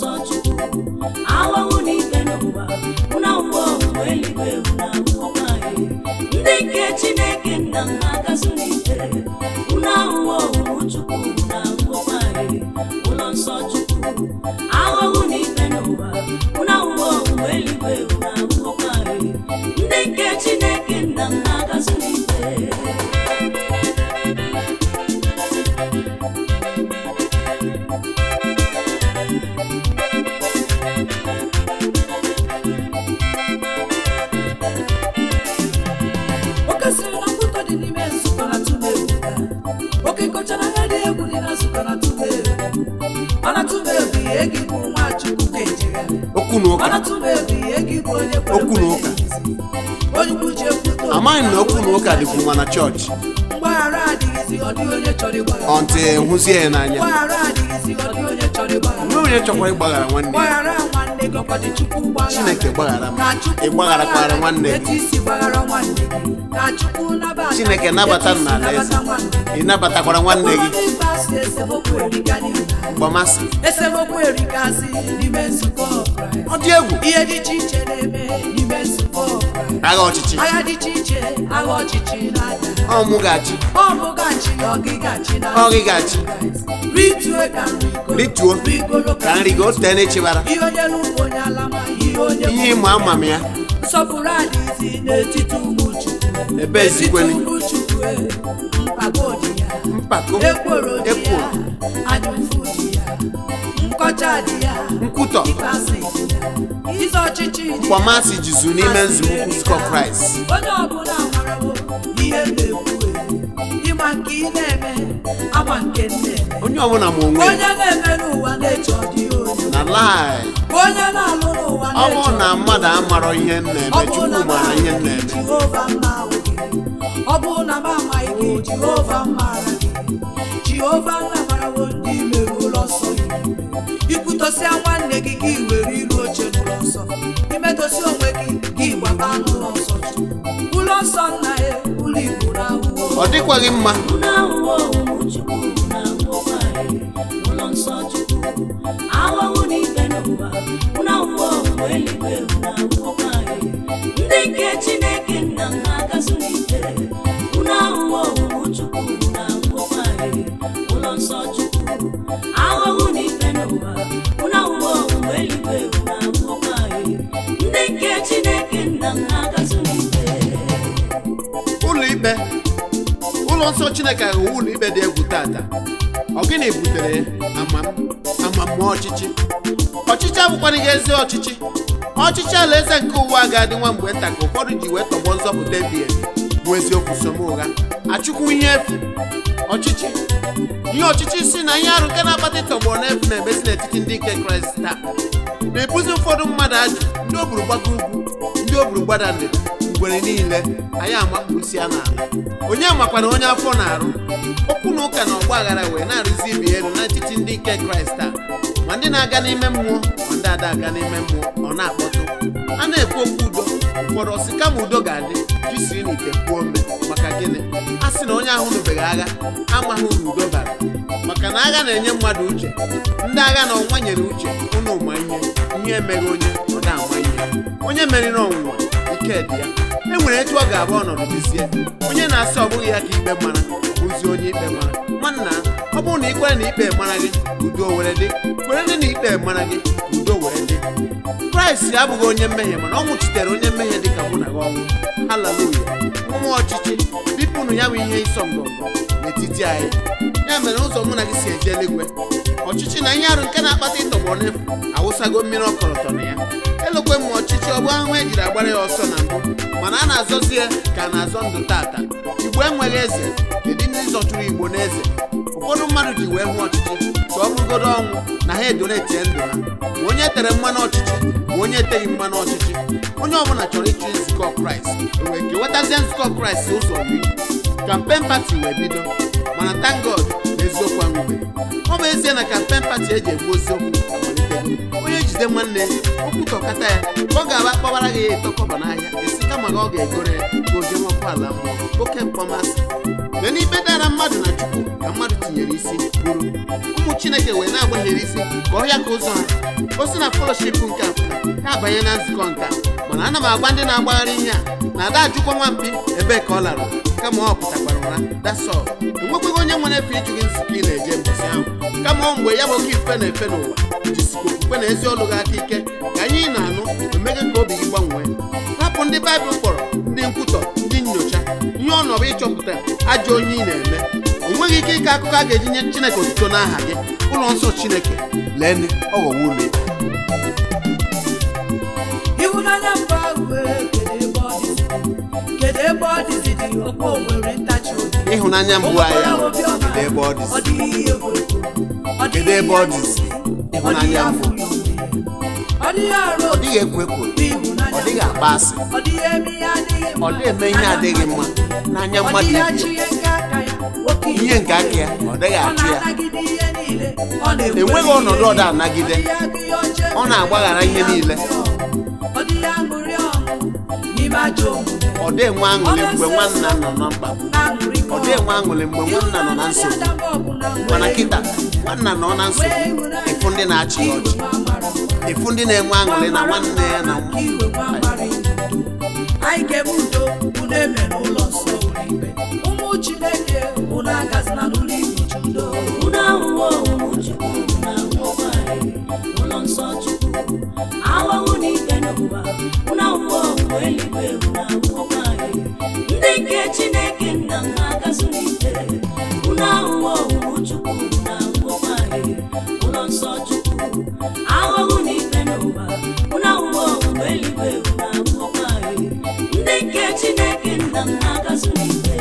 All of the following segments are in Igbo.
nsọ chukwu ahụhụ na ikpe n'ụwa na ụwa ọhụrụ eluigwe na ụwa anyị ndị nke chineke nna m na-agazu n'ike unu ahụhụ ọhụrụ chukwu na ụwa anyị ụlọ nsọ chukwu ahụhụ na ikpe n'ụwa na ụwa ọhụrụ eluigwe na ụwa anyị ndị nke chineke nna m na-agazu n'ike oke siri na nkwụtọ dị n'ime nzukọ na tụba egwu ya oke kọchara anya dị egwu dị na nzukọ na tụba egwu mana tụba egwu ihe gị bụ nwa chukwu ka ejigharị okwu na ụka mana tụba egwu ihe gị bụ onye kwere Okwu na ekwe ụka. n'ezizi. onye ukwu ji ekwute okwu amaghị m na okwu na ụka dịkwu nwa na chọọchị mgbaghara adịghịzi ọ dịghị onye chọrọ ịgbaghara ọntị hụzie ya n'anya mgbaghara adịghịzi ọ dịghị onye chọrọ ịgbaghara nwe onye chọkwara ịgbaghara nwanne ya gbaghara nwanne gị ọkwa dị chukwu gbaghara Chineke gbaghara m. Ka Chukwu Ị gbagharakwara gbaghara nwanne gị. etu isi gbaghara nwanne gị ka Chukwu nabata Chineke gị, nabata etu isi m n'ala eze. nabata nwanne gị. ị nabatakwara nwanne gị Ụfọdụ ibe asị esemokwu erika n'ime gbamasị esemokwu erikasị n'ime nzukọ Kraịst ọ dị egwu ihe dị iche iche na-eme n'ime nzukọ Kraịst agha ọchịchị agha dị iche iche agha ọchịchị na-ada ọ mụ ga-achị ọ bụ gachi na ọgịgachi na Ọ gịgachi. ritue ka nrigo rituo rigoro ka nri gị ote n'echebara ihe onye n'ugbo onye alama ihe onye ihe ịma ama m ya nsọpụrụ adịghịzi n'etiti ụmụ Chukwu Ebe N'etiti ezikweli. ụmụ Chukwu e, mpako dị ya mpako ekworo dị ya ekworo anyụfụ dị ya nkọcha dị ya nkwutọ ịkpasị dị ya ize ọchịchị dị ya mkpọmasị jizu n'ime nzukọ nzukọ kraịst onye ọbụla marawo ihe m na-ekwu e. ịma nke ị na-eme ama nke m na-eme onye ọbụla ma onwe ya onye na-eme n'ụwa na-eche ọdịghị onye na lai onye na-alụ n'ụwa ọ bụrụ na-eche na ọdịghị mmadụ amarọ ihe m na-eme Ọ bụrụ na chukwu m mara ihe m amaghị na-eme gị, Jehova m na-ahụ gị. ọ bụrụ na m amaghị gị Jehova m maara gị Jehova nna marawo ndị merụ ụlọ nsọ gị ikwutosịa nwanne gị gị were iru oche n'ụlọ nsọ imetụsị onwe gị gị gbaba n'ụlọ nsọ Chukwu. ụlọ nsọ nna ya ụlọ igbo na ahụhụ ọ dịkwaghị mma unu ahụhụ ọhụrụ chukwu na ụwa anyị ụlọ nsọ chukwu ahụhụ na ikpe n'ụwa unu ahụhụ ọhụrụ eluigwe na ụwa anyị ndị nke chineke nna m na-agazu n'ike unu ahụhụ ọhụrụ chukwu na ụwa anyị ụlọ nsọ chukwu ahụhụ na ikpe n'ụwa unu ahụhụ ọhụrụ eluigwe na ụwa anyị ndị nke chineke nna m na-agazu n'ike ụlọ ikpe ụlọ nsọ chineke ghọọ ụlọ ikpe dị egwu tata ọ gịnị butere amam amamma ọchịchị ọchịchị abụkwana gị ezi ọchịchị ọchịchị alaeze nke ụwa ga-adị nwa mgbe nta ka ụfọdụ ji wee tọgbọ nzọpụta ebi ebi bụ eziokwu som ụgha achụkwu ihe efu ọchịchị ihe ọchịchị si na ihe arụ nke na-akpata ịtọgbọ n'efu na-emezi n'etiti ndị nke kraịst taa na-ebuzi ụfọdụ mmadụ ajụ ndị o buru gbago ugwu ndị o buru gbada ndịda ngwere niile anyị amakpusi ya n'ala onye makwana onye afọ na-arụ okwu na ụka na ọgba aghara wee na-arụzi ibe elu n'etiti ndị nke kraịst a ma ndị na-aga n'ime mmụọ ma ndị ada aga n'ime mmụọ ọ na-akpọtụ a na-ekwu okwu udo ụfọdụ ọsị kama udo ga-adị jisiri n'ite kwuo ome maka gịnị a sị na onye ahụ nụbeghị agha amaghị uru udo bara maka na agha na-enye mmadụ uche ndị agha na ọnwa nyere uche ụnụ ma ihe ihe emeghị onye ọ na-ama ihe onye meriri ọnwụnwa ike dị ya e nwere etu ọ ga-abụ ọnọdụ dizie onye na-asị ọ bụghị ya ka ikpe mara bụzi onye ikpe mara nwanna ọ bụrụ na ị kwere na ikpe mara gị udo were dị kwere dị na ikpe mara gị udo were dị kraịst abụghị onye mmehie mana ọ nwụchitere onye mmehie dị ka mụ na gị ọnwụ haleluya mmụọ ọchịchị bipụnụ ya bụ ihe ịsọ ngọngọ n'etiti anyị ya mere ụzọ mụ na gị si eje eluigwe ọchịchị na ihe arụ nke na-akpata ịtọgbọ n'efu awụsago mmiri ọkọlọtọ na ya elokwe m ọchịchị ọ bụ ahụhụ ejiri agbara ya ọsọ na mbụ mana a na-azọzi ya ka a na-azọ ndụ tata igbo enweghị eze kedu ndị zọchuru igbo na eze ụfọdụ mmadụ ji wee hụ ọchịchị ka ọ bụrụgodo ọnwụ na ha edonetie ndụ ha ma onye tere mmanụ ọchịchị ma onye eteghị mmanụ ọchịchị onye ọbụla chọrọ ịchụ nzukọ kraịst o wee kewetazie nzukọ kraịst ụzọ iri kampen pati wee bido mana thank God na eziokwu anwụbeghị ọ bụ ezie na kampen pati eji egbu eziokwu amalitego onye jide jide nwanne ya okwutọkata ya ka ọ ga-aba kpọbara gị ya ịtọkọba n'ahịa esi kama na ọ ga-egoro ya ka o jee nwekwa ala mmụọ oke mkpọmasị lee n'ibe dara mmadụ na chukwu ka mmadụ tinyere isi bụrụ ụmụ chineke wee na-agbaghịrị isi ka ọhịa ka ụzọ ha o si na fellowship nke a pụta ha abanye na nzukọ nke a mana ana m agwa ndị na-agbagharị ihe a na ada ajụkwa nwampi ebee ka ọ lara kama ọ pụtakwara ụra dasọ enwekweghị onye nwere efe ịjụ gị nzukọ ị na-eje mbọsị ahụ kama ọ mgbe ya bụ oke ife na-efe n'ụwa jisikwa okwukwe na ezi olu gị aka ike ka anyị na-anụ emeghe ka obi gị gbanwee hapụ ndị baịbụl kpọrọ ndị nkwutọ ndị nyocha ihe ọnọbụ ịchọpụta ajọ onye ị na-eme o nweghị ike ịkọ akụkọ a ga-eji nye chineke otuto n'aha gị ụlọ nsọ chineke lee ọ ghọwo ụlọ ikpe ịhụnanya mba ahụ ee, kedu ebe ọ dịzi kedu ebe ọ dịzi dị ọkpọ nwere ntachi obi ịhụnanya mbụ anyị ahụ kedu ebe ọ ọ dịzi dịghị ihe egwu ọ Kedu ebe ọ dịzi? Ịhụnanya mbụ. ọ dịghị arụ ọ dịghị ekwo ekwo n'ịhụnanya ọ dịghị akpa asị ọ dịghị eme ihe adịghị mma ọ dịghị eme ihe adịghị mma n'anya ọ mmadụ dịghị ibe achị ya ihe nke aka ya oke ihe nke aka ya ọ dịghị ọ achụ ya na-anagide ihe niile ọ na-ekwere enweghị ọnọdụ ọ da-anagide Ọ dịghị agụ ihe ọjọọ ọ na-agbaghara ihe niile ọ dịghị aṅụrị ọṅụ n'ime ajọ omume ọ dị enwe aṅụrị mgbe nwanna nọ na mkpagbu na-aṅụrị ọ dị enwe aṅụrị mgbe nwanna nọ na nsogbu mana kịta nwanna nọ na nsogbu ịfụ ndị na-achị ya ọchị ịfụ ndị na-enwe aṅụrị na nwanne ya na nwa anyị ga-eme udo unu eme n'ụlọ nsọ ụlọ ikpe ụmụ chineke unu agazina n'ụlọ ikpe udo unu ahụhụ ụmụ chukwu na ahụhụ anyị ụlọ nsọ chukwu ahụhụ na ikpe n'ụwa unu ahụhụ ọgwụ eluigwe unu ahụhụ anyị ndị nke chineke nna m na-agazu n'ike unu ahụhụ ụmụ chukwu na ahụhụ anyị ụlọ nsọ chukwu ahụhụ na ikpe n'ụwa unu ahụhụ ọgwụ eluigwe unu ahụhụ anyị ndị nke chineke nna m na-agazu n'ike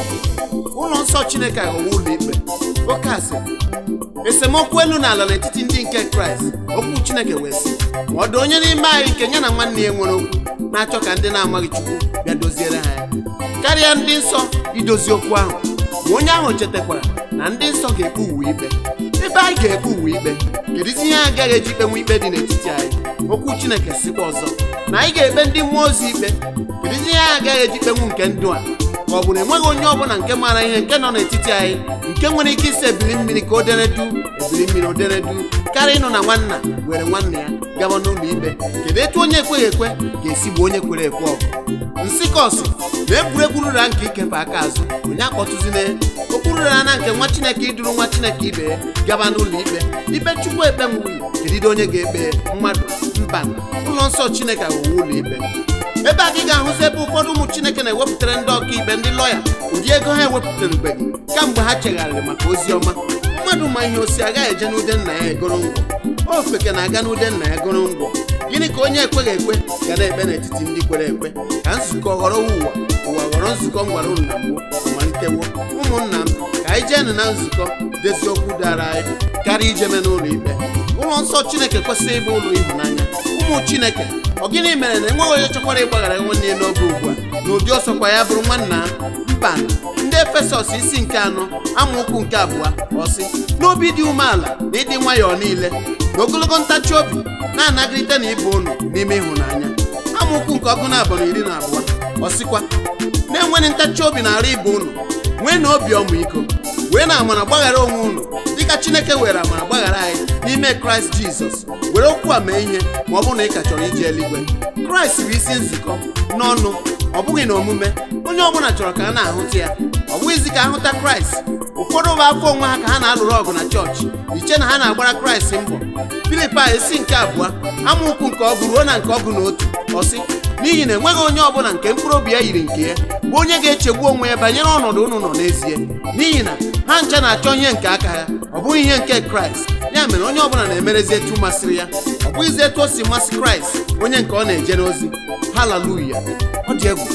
ụlọ nsọ chineke aghọwo ụlọ ikpe oke asịrị esemokwu elu na ala n'etiti ndị nke kraịst okwu chineke wee sị ma ọ dị onye n'ime anyị nke ya na nwanne ya nwere okwu na-achọ ka ndị na-amaghị chukwu bịa doziere ha ya karịa ndị nsọ idozi okwu ahụ ma onye ahụ chetakwara na ndị nsọ ga-ekpe uwe ikpe ebe anyị ga-ekpe uwe ikpe kedụzi ihe anyị agaghị eji ikpenwe ikpe dị n'etiti anyị okwu chineke sikwa ọzọ na anyị ga-ekpe ndị mmụọ ozi ikpe kedụzi ihe anyị agaghị eji ikpenwu nke ndụ a ka ọ bụ na enweghị onye ọbụla nke maara ihe nke nọ n'etiti anyị nke nwere ike isi ebili mmiri ka o dere du ebili mmiri o dere du karịa ịnụ na nwanna were nwanne ya gaba n'ụlọ ikpe kedu etu onye ekweghị ekwe ga-esi gbuo onye kwere ekwe ọgụ nsị kọsị na egwuregwu rura nke ikefe aka azụ onye akpọtụzina okwu rura na nke nwa chineke iduru nwa chineke ibe ya gaba n'ụlọ ikpe ikpe chukwu ekpe nwunye kedide onye ga-ekpe mmadụ mba ụlọ nsọ chineke aghọwo ụlọ ikpe ebe a ka ị ga-ahụzi ebe ụfọdụ ụmụ chineke na-ewepụtara ndị ọkaikpe ndị lọya ụdị ego ha ewepụtarubeghị kamgbe ha chegharịrị maka ozi ọma mmadụ ma ihe osi agaghị eje n'ude nna ya egoro ngwọ ofeke na-aga n'ude nna ya goro ngwọ gịnị ka onye ekweghị ekwe ga na-ekpe n'etiti ndị kwere ekwe ka nzukọ ghọrọ ụwa ụwa ghọrọ nzukọ ngwara unu na mbụ malitewo ụmụnna m ka anyị jeenụ na nzukọ dezi okwu dara anyị karịa ijeme n'ụlọ ikpe ụlọ nsọ chineke kwesịrị ịbụ ụlọ ịhụnanya ụmụ chineke ọ gịnị mere na enweghị onye chọkwara ịgbaghara nwanne ya n'oge ugbu a na ụdị ọsọkwa ya bụrụ nwanna mba ndị efesọs isi nke anọ amaokwu nke abụọ ọsị n'obi dị umeala na ịdị nwayọọ niile na ogologo ntachi obi na-anagịrịte na ịbụ unu n'ime ịhụnanya amaokwu nke ọgụ na abụọ na iri na abụọ ọsịkwa na-enweghị ntachi obi na-arụ ibe unu nwee na obi ọmịiko wee na amara gbaghara onwe unu dịka chineke were amara gbaghara anyị n'ime kraịst jizọs were okwu a mee ihe ma ọ bụrụ na ị ka chọrọ ije eluigwe kraịst bụ isi nzukọ n'ọnụ ọ bụghị na omume onye ọbụla chọrọ ka a na-ahụta ya ọ bụghịzi ka ahụta kraịst ụfọdụ bụ afọ onwe ha ka ha na-alụrụ ọgụ na chọọchị iche na ha na-agbara kraịst mbọ filipai isi nke abụọ amaokwu nke ọgụ ruo na nke ọgụ na otu ọsị n'ihi na enweghị onye ọbụla nke mkpụrụ obi ya yiri nke ya bụ onye ga-echegbu onwe ya banyere ọnọdụ unu nọ n'ezie n'ihi na ha ncha na-achọ ihe nke aka ha ọ bụghị ihe nke kraịst ya mere onye ọbụla na-emerezi etu masịrị ya ọ bụghịzi etu o si masị kraịst onye nke ọ na-ejere ozi haleluya ọ dị egwu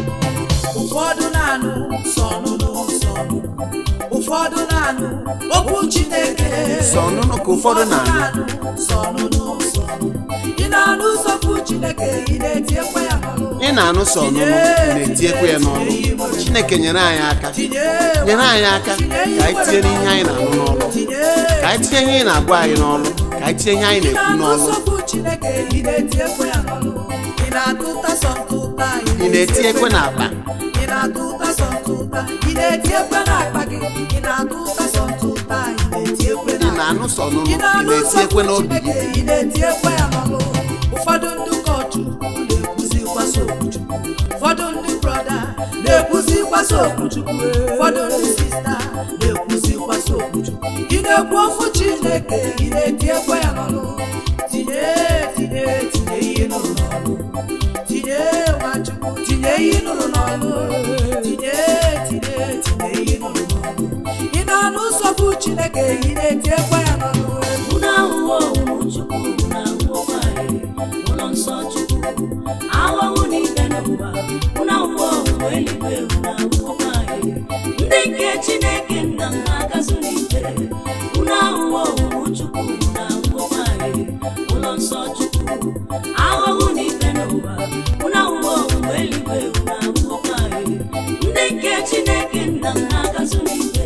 ụfọdụ na-anụ sọ ọnụnụ sọ ọnụnụ ụfọdụ na-anụ okwu chineke sọ ọnụnụ ka ụfọdụ na-anụ sọ ọnụnụ sọ ọnụnụ ị na-anụ sọpụ chineke ị na-etiekwa ya n'ọnụ ị na-anụ sọ ọnụnụ na-etiekwa ya n'ọnụ chineke nyere anyị aka tinye nyere anyị aka ka anyị tinye n'ihe anyị na-anụ n'ọlụ tinye ka anyị tinye ihe ị na-agwa anyị n'ọlụ ka anyị tinye ihe anyị ị na-ekwu na-anụ n'ọlụ sọpụ chineke ị na-eti ekwe ya n'ọnụ ị na-atụ ụta sọ ntụ ụta ị na-eti ekwe n'akpa ị na-atụ ụta sọ ntụ ụta ị na-eti ekwe n'akpa gị ị na-atụ ụta sọ ntụ ụta ị na-eti ekwe ị n'akpa na-anụ sọ n'ụlọ ị ị na-anụ na-eti ekwe n'obi gị Chineke, ị na-eti ekwe ya n'ọnụ ụfọdụ ndị ụkọchukwu na-ekwuzi gbasa okwuchukwu ụfọdụ ndị brọda na-ekwuzi gbasa okwuchukwu ụfọdụ ndị sista na-ekwuzi gbasa okwuchukwu ị na-ekwu okwu Chineke ị na-eti ekwe ya n'ọnụ tinye tinye tinye ihe nụrụ n'ọnụ tinye nwachukwu tinye ihe nụrụ n'ọnụ tinye tinye tinye ihe nụrụ n'ọnụ ị na-anụ nsogbu Chineke ị na-eti ekwe ya n'ọnụ unu ahụhụ owuwu chukwu unu ahụhụkwa ahịrị ụlọ nsọ chukwu ahụhụ n'ike n'ụwa unu ahụhụ owuwu eluigwe unu ahụhụkwa ahịrị ndị nke chineke nna m na-agazụ n'ike unu ahụhụ owuwu chukwu unu ahụhụkwa ahịrị ụlọ nsọ chukwu ahụhụ n'ike n'ụwa unu ahụhụ owuwu eluigwe unu ahụhụkwa ahịrị ndị nke chineke nna m na-agazụ n'ike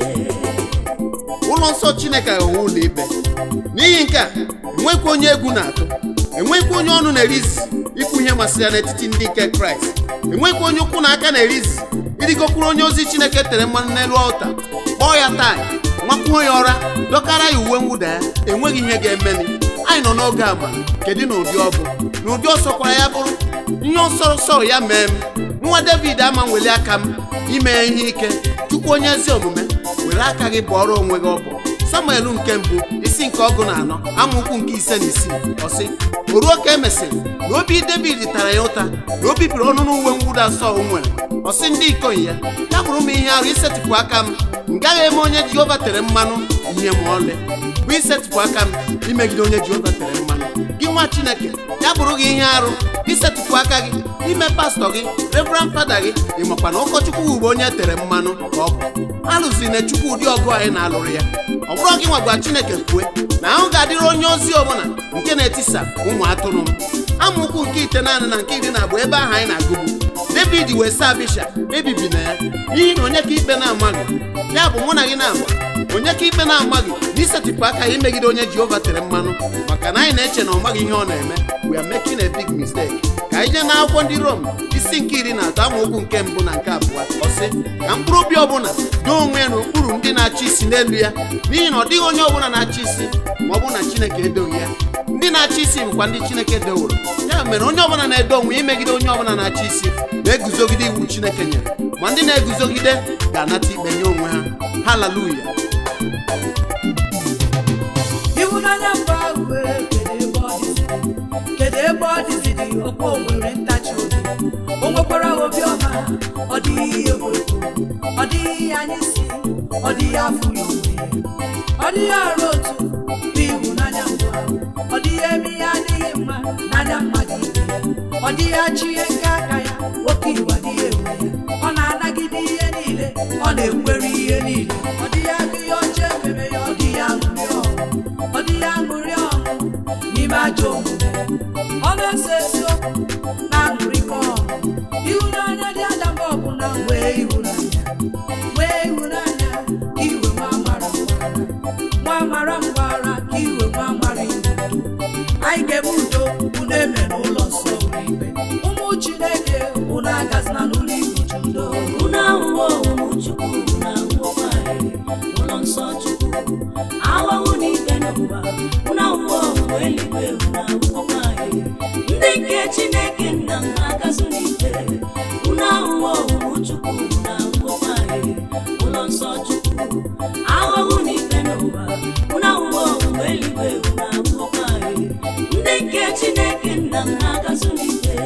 ụlọ nsọ chineke aghọwo ụlọ ikpe n'ihi nke a enwekwa onye egwu na-atụ enwekwa onye ọnụ na-erizi ikwu ihe masịrị ya n'etiti ndị nke kraịst enwekwa onye ụkwụ na aka na-erizi ịrịgokwuru onye ozi chineke tere mmanụ n'elu ọlta kpọọ ya taa nwakwuo ya ọra dọkara ya uwe mwụda ya enweghị ihe ga-emeni anyị nọ n'oge agba kedu n'ụdị ọ bụ n'ụdị ọsọ kwara ya bụrụ ihe ọsọ sọrọ ya mee m nwa david ama nweli aka m ime ihe ike chukwu onye ezi omume were aka gị bụọrọ onwe gị ọbụ samuel nke mbụ isi nke ọgụ na anọ amaokwu nke ise na isii ọsị o ruo ka e mesịrị na obi david tara ya ụta na o bibiri ọnụ n'uwe mwụda sọl nwere ọsị ndị ikom ya ya bụrụ m ihe arụ isetịpụ aka m m gaghị eme onye jehova tere mmanụ ihe ma ọlị bụ isetịpụ aka m imegide onye jehova tere mmanụ gị nwa chineke ya bụrụ gị ihe arụ isetịpụ aka gị ime pastọ gị reverend fada gị ịmakwa na ụkọchukwu ugbo onye tere mmanụ ka ọ bụ alụzi na chukwu ụdị ọgụ anyị na-alụrụ ya ọ bụrụ gị nwagwa chineke kwue na ahụ ga-adịrị onye ozi ọbụla nke na-etisa ụmụ atụrụ m amaokwu nke ite naanị na nke iri na abụọ ebe ahụ anyị na-agụgbu david wee saa bisha ebibi na ya n'ihi na onye ka ikpe na-amaghị ya bụ mụ na gị na-agba onye ka ikpe na-amaghị na isetịpụ aka ya imegide onye jehova tere mmanụ maka na anyị na-eche na ọ maghị ihe ọ na-eme we are making a big mistake ka anyị jee n'akwụkwọ ndị rom isi nke iri na atọ amaokwu nke mbụ na nke abụọ ọsị ka mkpụrụ obi ọbụla doo onwe ya n'okpuru ndị na-achị isi n'elu ya n'ihi na ọ dịghị onye ọbụla na-achị isi ma ọ bụ na chineke edoghị ya ndị na-achị isi bụkwa ndị chineke deworo ya mere onye ọbụla na-edo onwe ya imegide onye ọbụla na-achị isi na-eguzogide iwu chineke nyere ma ndị na-eguzogide ga-anata ikpe nye onwe ha haleluya ịhụnanya mbụ ahụ wee kedu ebe ọ dịziri kedu ebe ọ dịziri ọkwa o nwere ntachi obi o nwekwara obi ọma ọ dịghị ihe egwuregwu ọ dịghị ihe anyị si ọ dịghị afụ ya onwe ya ọ dịghị arụ otu bụ ịhụnanya mbụ ahụ ọ dịghị eme ihe adịghị mma n'anya mmadụ ibe ya ọ dịghị achị ihe nke aka ya oke iwu adịghị enwe ya ọ na-anagide ihe niile ọ na-ekwere ihe niile ọ dịghị agụ ihe ọjọọ ememe ya ọ dịghị aṅụrị ọṅụ ọ dịghị aṅụrị ọṅụ n'ime ajọ omume ọ na-ese eziokwu na aṅụrịkọ ọṅụ ịhụnanya dị adamba ọbụla nwee ịhụnanya nwee ịhụnanya ka iwe nwa amara nwa amara mgbara ka iwe nwa amara ido anyị ga-eme udo unu eme n'ụlọ nsọ ụlọ ikpe ụmụ chineke unu agazina n'ụlọ ikpe udo unu ahụhụ owuwu chukwu unu ahụhụkwa ahịrị ụlọ nsọ chukwu ahụhụ n'ike n'ụwa unu ahụhụ owuwu eluigwe unu ahụhụkwa ahịrị ndị nke chineke nna m na-agazụ n'ike unu ahụhụ owuwu chukwu unu ahụhụkwa ahịrị ụlọ nsọ chukwu ahụhụ n'ike n'ụwa unu ahụhụ owuwu eluigwe unu ahụhụkwa ahịrị ndị nke chineke nna m na-agazụ n'ike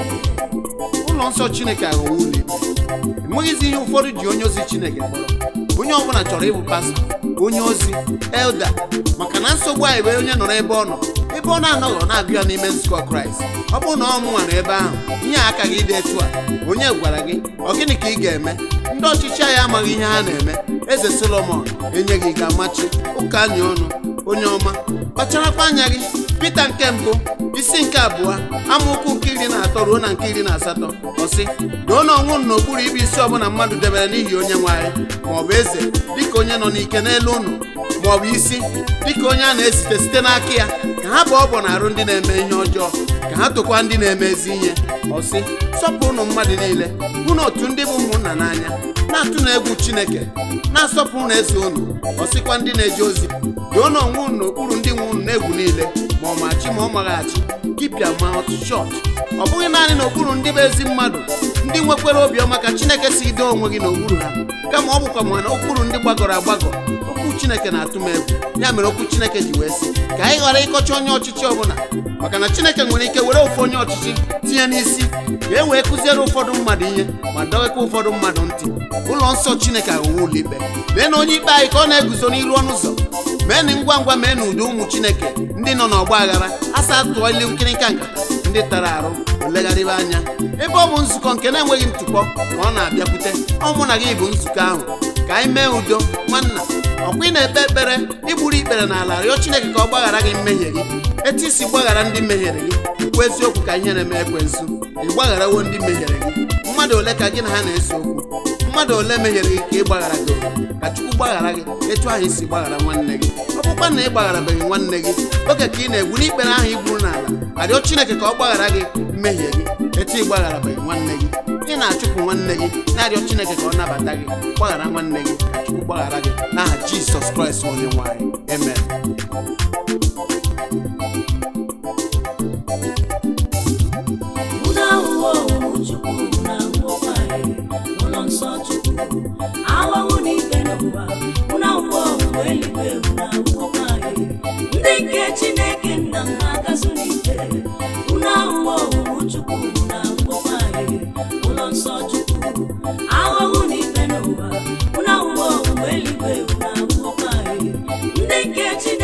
ụlọ nsọ chineke aghọwo ụlọ ikpe enweghịzi ihe ụfọdụ ji onye ozi chineke kpọrọ onye ọbụla chọrọ ịbụ pastọ onye ozi elda maka na nsogbu anyị bụ onye nọrọ ebe ọ nọ ebe ọ na-anọghị ọ na-agụ ya n'ime nzukọ kraịst ọ bụrụ na ọ mụnwa nọ ebe ahụ ihe a aka gị dị etu a onye gwara gị ọ gịnị ka ị ga-eme ndị ọchịchị anyị amaghị ihe ha na-eme eze solomon enyeghị gị amachi ụka anya ọnụ onye ọma kpacharakwa anya gị pita nke mbụ isi nke abụọ amaokwu nke iri na atọ ruo na nke iri na asatọ ọsị doo na ọnwụ n'okpuru ibe isi ọbụla mmadụ debere n'ihi onye nwe anyị ma ọ bụ eze dịka onye nọ n'ike n'elu ụnụ maọbụ isi dịka onye a na-esite site n'aka ya ka ha bụ ọbọ na-arụ ndị na-eme ihe ọjọọ ka ha tụkwa ndị na-eme ezi ihe ọsị sọpụrụnụ mmadụ niile hụ na otu ndị bụ ụmụnna n'anya na-atụ na egwu chineke na-asọpụrụ na eze unu ọsịkwa ndị na-eje ozi doo na onwe unu n'okpuru ndị nwe unu na-egwu niile ma ọ machi ma ọ maghachi keep your mouth shut ọ bụghị naanị n'okpuru ndị bụ ezi mmadụ ndị nwekwara obiọma ka chineke si doo onwe gị n'okpuru ha kama ọ bụkwa ma n'okpuru ndị gbagọrọ agbagọ okwu chineke na-atụ m egwu ya mere okwu chineke ji wee sị ka anyị ghara ịkọcha onye ọchịchị ọbụla maka na chineke nwere ike were ofu onye ọchịchị tinye n'isi ka e wee kụziere ụfọdụ mmadụ ihe ma dọghịkwa ụfọdụ mmadụ ntị ụlọ nsọ chineke aghọwo ụlọ ikpe lee na onye ikpe anyị ka ọ na-eguzo n'iru ọnụ ụzọ meenụ ngwa ngwa mee na ụdị ụmụ chineke ndị nọ n'ọgba aghara asa tụọ ilu nkịrịnka nkata ndị tara arụ olegharịba anya ebe ọ bụ nzukọ nke na-enweghị ntụpọ ma ọ na-abịakwute ọ mụ na gị bụ nzukọ ahụ ka anyị mee udo nwanna ọkwa ị na-ekpe ekpere igburu ikpere n'ala rịọ chineke ka ọ gbaghara gị mmehie gị etu isi gbaghara ndị mehiere gị ikwu eziokwu ka ihe na-eme ekwensu ị gbagharawo ndị mehiere gị mmadụ ole ka gị na ha na-ese okwu mmadụ ole mehiere gị ka ị gbaghara gị ka chukwu gbaghara gị etu ahụ isi gbaghara nwanne gị ọ bụkwa na ị gbagharabeghị nwanne gị oge ka ị na-egbu n'ikpere ahụ igburu n'ala arịọ chineke ka ọ gbaghara gị mmehie gị etu ị gbagharabeghị nwanne gị ị na-achụpụ nwanne gị na-arịọ chineke ka ọ nabata gị gbaghara nwanne gị ka chukwu gbaghara gị n'aha jizọs kraịst onye nwanyị amen Unu ahụhụ ọhụrụ Chukwu na ahụhụkwa anyị ụlọ nsọ Chukwu ahụhụ n'ikpe n'ụwa unu ahụhụ ọhụrụ eluigwe unu ahụhụkwa anyị ndị nke Chineke nna m na-agazu n'ikpe unu ahụhụ ọhụrụ Chukwu na ahụhụkwa anyị ụlọ nsọ Chukwu ahụhụ n'ikpe n'ụwa unu ahụhụ ọhụrụ eluigwe unu ahụhụkwa anyị ndị nke Chineke